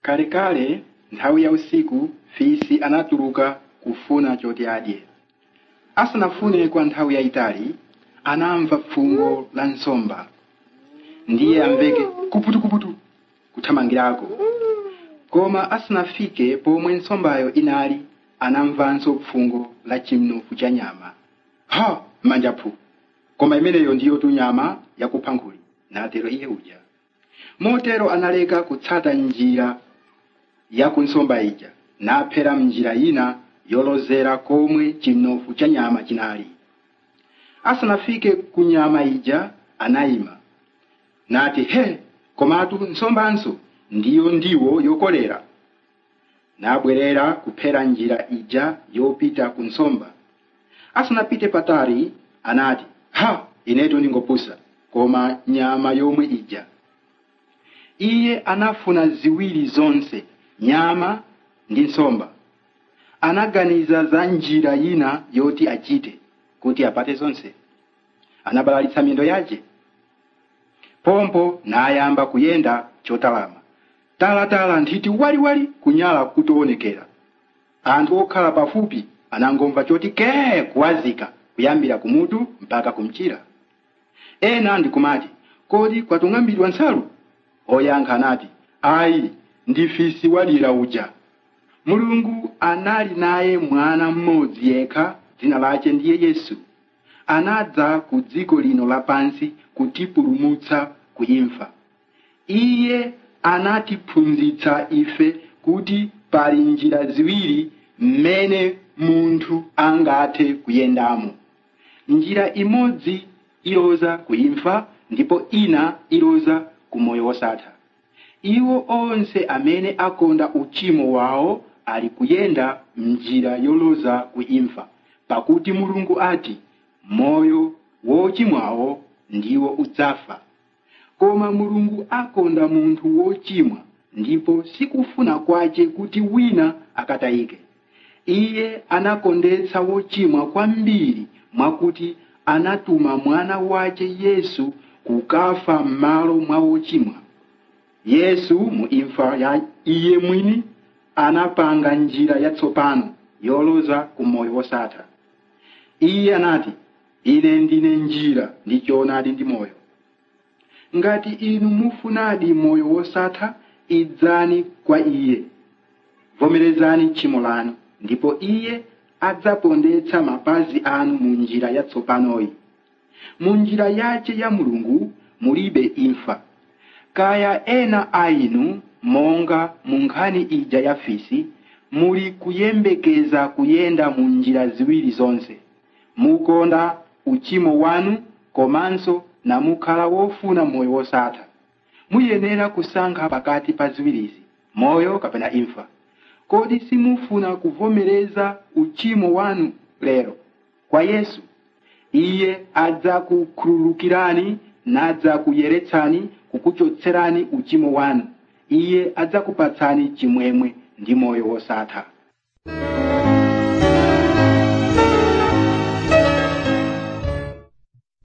kalekale nthawi ya usiku fisi anatuluka kufuna choti adye asanafune kwa nthawi yayitali anamva fungo la nsomba ndiye amveke kuputukuputu kuthamangirako koma asanafike pomwe nsombayo inali anamvanso fungo la chinofu cha nyama ha manjaphu koma imeneyo ndiyo tu nyama yakupha nkhuli natero iye uja motero analeka kutsata njira ya kunsomba ija naphera mnjira ina yolozera komwe chinofu cha nyama chinali asanafike ku nyama ija anayima nati he komatu nsombanso ndiyo ndiwo yokolera nabwerera kuphera njira ija yopita ku nsomba asanapite patali anati ha inetu ndingopusa koma nyama yomwe ija iye anafuna ziwiri zonse nyama ndi nsomba anaganiza za njira ina yoti achite kuti apate zonse anabalalitsa miyendo yace pompo nayamba kuyenda chotalama talatala nthiti waliwali kunyala kutoonekera anthu okhala pafupi anangomva choti kee kuwazika kuyambira kumutu mpaka kumchira ena ndikumati kodi kwatung'ambidwa nsalu oyankha anati ayi ndi fisi walira uja mulungu anali naye mwana mmodzi yekha dzina lace ndiye yesu anadza ku dziko lino lapansi kutipulumutsa kuimfa iye anatiphunzitsa ife kuti pali njira ziwiri mmene munthu angathe kuyendamo njira imodzi iloza kuimfa ndipo ina iloza ku moyo wosatha iwo onse amene akonda uchimo wawo ali kuyenda mnjira yoloza kuimfa pakuti mulungu ati moyo wochimwawo ndiwo udzafa koma mulungu akonda munthu wochimwa ndipo sikufuna kwace kuti wina akatayike iye anakondetsa wochimwa kwambiri mwakuti anatuma mwana wace yesu kukafa m'malo mwa wochimwa yesu mu imfa ya iye mwini anapanga njira yatsopano yoloza ku moyo wosatha iye anati ine ndine njira ndi choonadi ndi moyo ngati inu mufunadi moyo wosatha idzani kwa iye vomerezani tchimo lanu ndipo iye adzapondetsa mapazi anu mu njira yatsopanoyi mu njira yace ya mulungu mulibe imfa kaya ena a inu monga mu nkhani ija ya fisi muli kuyembekeza kuyenda mu njira ziwiri zonse mukonda uchimo wanu komanso namukhala wofuna moyo wosatha muyenera kusankha pakati pa ziwirizi moyo kapena imfa kodi simufuna kuvomereza uchimo wanu lero kwa yesu iye adzakukhululukirani nadzakuyeretsani kukuchotserani uchimo wanu iye adzakupatsani chimwemwe ndi moyo wosatha